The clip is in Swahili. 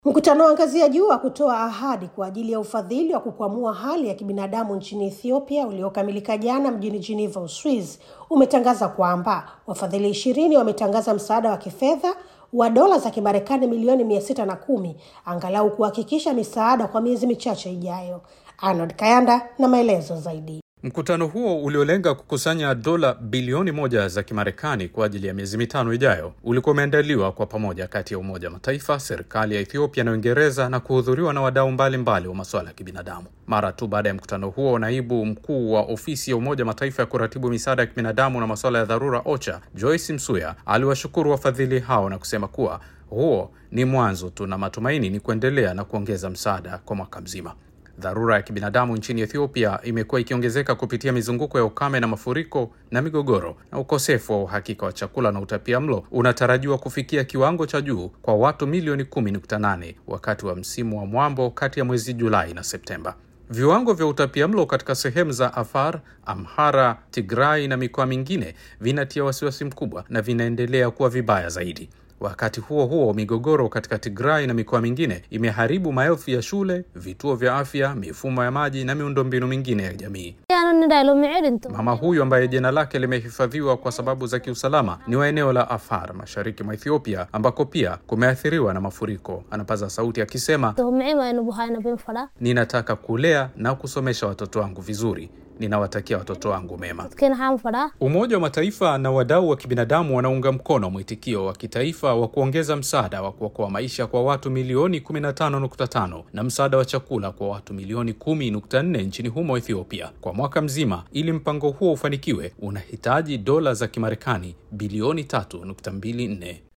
Mkutano wa ngazi ya juu wa kutoa ahadi kwa ajili ya ufadhili wa kukwamua hali ya kibinadamu nchini Ethiopia uliokamilika jana mjini Geneva, Uswizi, umetangaza kwamba wafadhili ishirini wametangaza msaada wa kifedha wa dola za Kimarekani milioni mia sita na kumi angalau kuhakikisha misaada kwa miezi michache ijayo. Arnold Kayanda na maelezo zaidi. Mkutano huo uliolenga kukusanya dola bilioni moja za Kimarekani kwa ajili ya miezi mitano ijayo ulikuwa umeandaliwa kwa pamoja kati ya Umoja wa Mataifa, serikali ya Ethiopia na Uingereza na kuhudhuriwa na wadau mbalimbali wa masuala ya kibinadamu. Mara tu baada ya mkutano huo, naibu mkuu wa ofisi ya Umoja wa Mataifa ya kuratibu misaada ya kibinadamu na masuala ya dharura OCHA, Joyce Msuya aliwashukuru wafadhili hao na kusema kuwa huo ni mwanzo tu na matumaini ni kuendelea na kuongeza msaada kwa mwaka mzima. Dharura ya kibinadamu nchini Ethiopia imekuwa ikiongezeka kupitia mizunguko ya ukame na mafuriko na migogoro, na ukosefu wa uhakika wa chakula na utapia mlo unatarajiwa kufikia kiwango cha juu kwa watu milioni 10.8 wakati wa msimu wa mwambo kati ya mwezi Julai na Septemba. Viwango vya utapia mlo katika sehemu za Afar, Amhara, Tigrai na mikoa mingine vinatia wasiwasi mkubwa na vinaendelea kuwa vibaya zaidi. Wakati huo huo, migogoro katika Tigray na mikoa mingine imeharibu maelfu ya shule, vituo vya afya, mifumo ya maji na miundombinu mingine ya jamii. Mama huyu ambaye jina lake limehifadhiwa kwa sababu za kiusalama ni wa eneo la Afar, mashariki mwa Ethiopia, ambako pia kumeathiriwa na mafuriko. Anapaza sauti akisema, ninataka kulea na kusomesha watoto wangu vizuri ninawatakia watoto wangu mema. Umoja wa Mataifa na wadau wa kibinadamu wanaunga mkono mwitikio wa kitaifa wa kuongeza msaada wa kuokoa maisha kwa watu milioni 15.5 na msaada wa chakula kwa watu milioni 10.4 nchini humo Ethiopia kwa mwaka mzima. Ili mpango huo ufanikiwe, unahitaji dola za Kimarekani bilioni 3.24.